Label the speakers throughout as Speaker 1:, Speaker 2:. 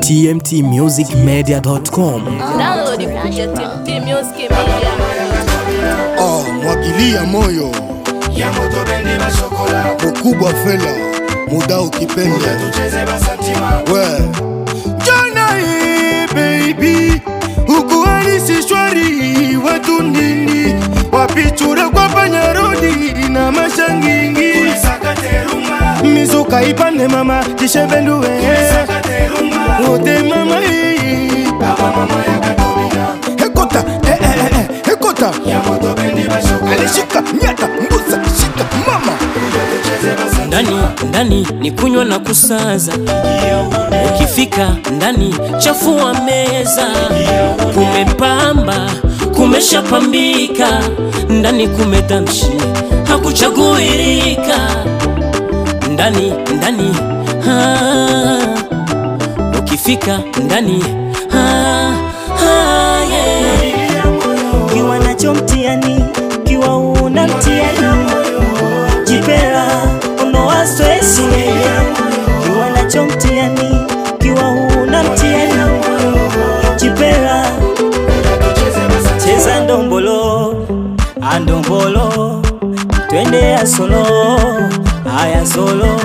Speaker 1: tmtmusicmedia.com.
Speaker 2: Download it kupitia TMT Music Media.
Speaker 3: Oh, mwagilia moyo
Speaker 4: ya moto bendi na shokola
Speaker 3: mkubwa fela muda ukipenda
Speaker 4: tucheze basantima
Speaker 3: we jana hii baby ukuhalisi shwari watu nini wapichura kwa panyarodi na mashangingi
Speaker 4: sakateruma
Speaker 3: mizuka ipande mama tishevenduwe
Speaker 4: sakateruma
Speaker 3: wote mama hii
Speaker 4: baba mama ya katobina
Speaker 3: hekota eh, eh, eh, eh, hekota
Speaker 4: ya moto bendi na shokola
Speaker 3: alishika nyata mbusa shika mama
Speaker 4: tucheze basantima
Speaker 5: ndani ndani ni kunywa na kusaza ukifika ndani chafua meza kumepamba kumeshapambika ndani kumedamshi hakuchaguirika ndani ndani ah, ukifika ndani ah, ah, yeah.
Speaker 6: kiwa nacho mtiani kiwa una mtiani jipera ondoa stresi kiwa nacho mtiani kiwa una mtiani jipera cheza ndombolo andombolo twende ya solo aya solo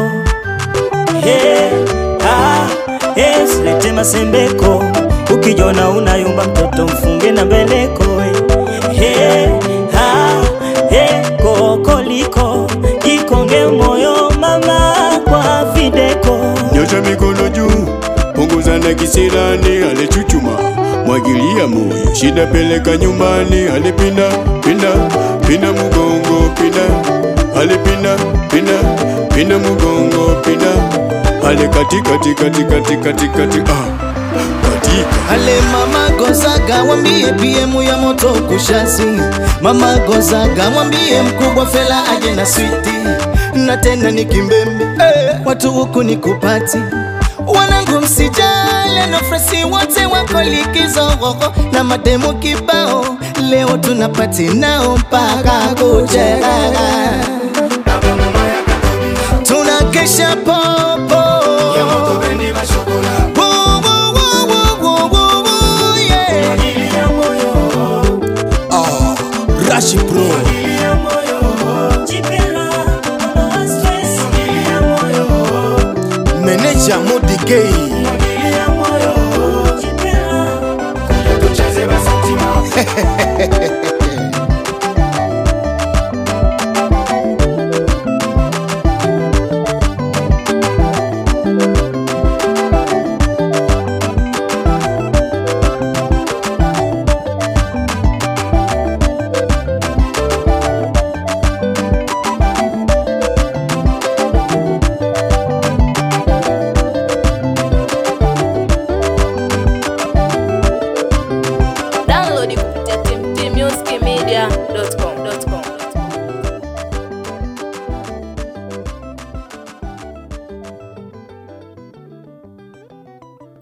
Speaker 6: Hey, ah, hey, silete masembeko ukijona unayumba mtoto mfunge na mbeleko hey, ah, hey, kokoliko ikonge moyo mama kwa videko
Speaker 7: nyosha mikono juu, punguza na kisirani, alichuchuma mwagilia moyo, shida peleka nyumbani, alipinda pinda pinda mugongo pinda, alipinda pinda pinda mugongo pinda, ale kati kati kati kati kati kati ah katika
Speaker 8: Ale mama Gonzaga mwambie PM ya moto kushasi. Mama Gonzaga mwambie mkubwa Fela aje na switi na tena ni kimbembe eh, watu huku ni kupati wanangu msijale na fresi wote wako likizo na mademu kibao leo tunapati nao mpaka kucheka
Speaker 4: baba mama ya katobina
Speaker 8: tunakesha popo
Speaker 4: ya moto bendi na shokola
Speaker 8: Woo, woo, woo, woo, woo, woo, woo, yeah.
Speaker 4: mwagilia moyo
Speaker 3: ah, rashi pro
Speaker 4: mwagilia moyo
Speaker 6: jipera ondoa stresi
Speaker 4: mwagilia moyo
Speaker 3: meneja modi gay